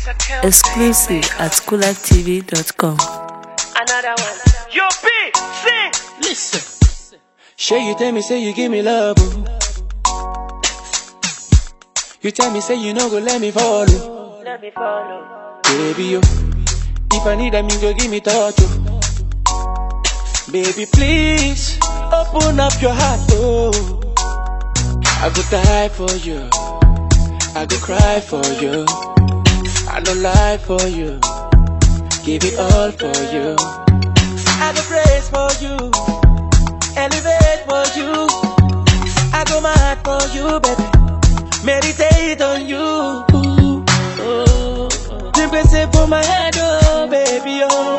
Exclusive at coolivetv.com. Another one. Yo, B, sing. Listen. Sure you tell me say you give me love. oh. You tell me say you no go let me follow. Let me follow. Baby yo. If I need a me go give me touch. Oh. Baby please open up your heart. Oh. I go die for you. I go cry for you. I no lie for you. Give it all for you. I go praise for you. Elevate for you. I go mad for you, baby. Meditate on you. Ooh, oh. Simply say for my head, oh, baby, oh.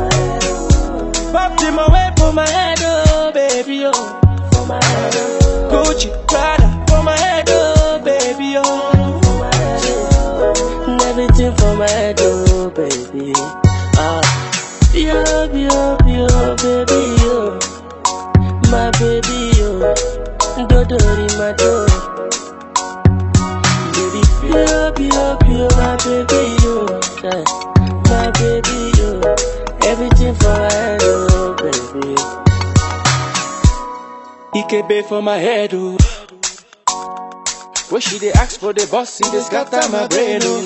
Pop them away for my head, oh, baby, oh. Gucci, Prada, for my head, oh, baby, oh. Everything for my head, oh, baby. Ah. Yo, yo, yo, baby, yo. My baby, yo. Dodori, my door. Baby, yo, yo, yo, my baby, yo. Yeah. My baby, yo. Everything for my head, oh, baby. Ikebe for my head, oh. When she dey ask for the boss, see dey scatter my brain, oh.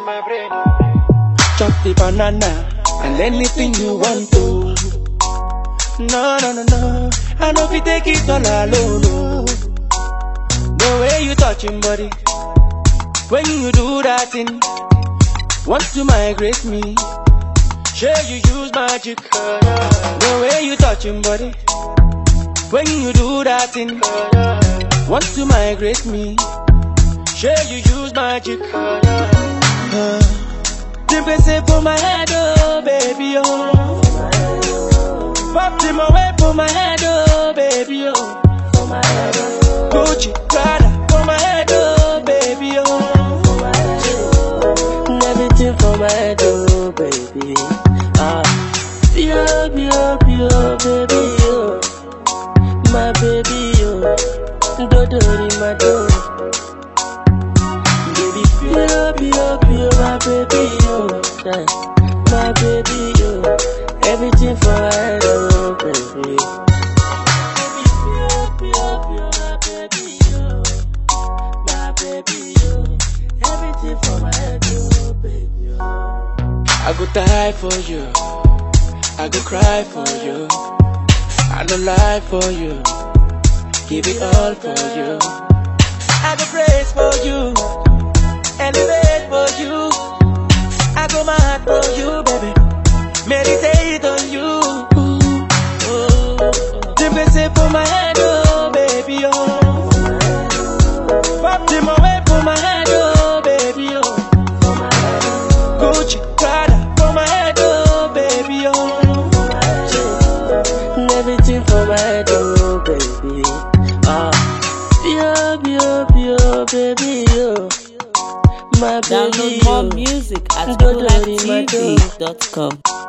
Chop the banana and anything you want to. No, no, no, no. I know if you take it all alone, no. The way you touching body, when you do that thing, want to migrate me. Sure you use magic. The way you touching body, when you do that thing, want to migrate me. Sure you use magic. Uh, Simply say for my head, oh baby, oh. Pop them away for my head, oh baby, oh. Gucci, Prada, for my head, oh baby, oh. Everything for my head, oh baby. Ah, yo, yo, yo, baby, yo. My baby, yo. Dodori, my door. Baby, yo, yo, yo, my baby, yo. Yeah. My baby, yo. Everything for my head, oh baby. Baby, yo, yo, yo, my baby, yo. My baby, yo. Everything for my head, oh baby, yo. I go die for you. I go cry for you. I no lie for you. Give it all for you. I go praise for you. Elevate for you. I go mad for you, baby. Meditate on you. Oh, Simply say for my head, oh baby, oh. Pop them away for my head, oh baby, oh. Gucci, Prada, for my head, oh baby, oh. Everything for my head, oh baby. Ah, yo, yo, yo, baby, yo. My baby, Download more yo. music at Dodori, my door. coolivetv.com.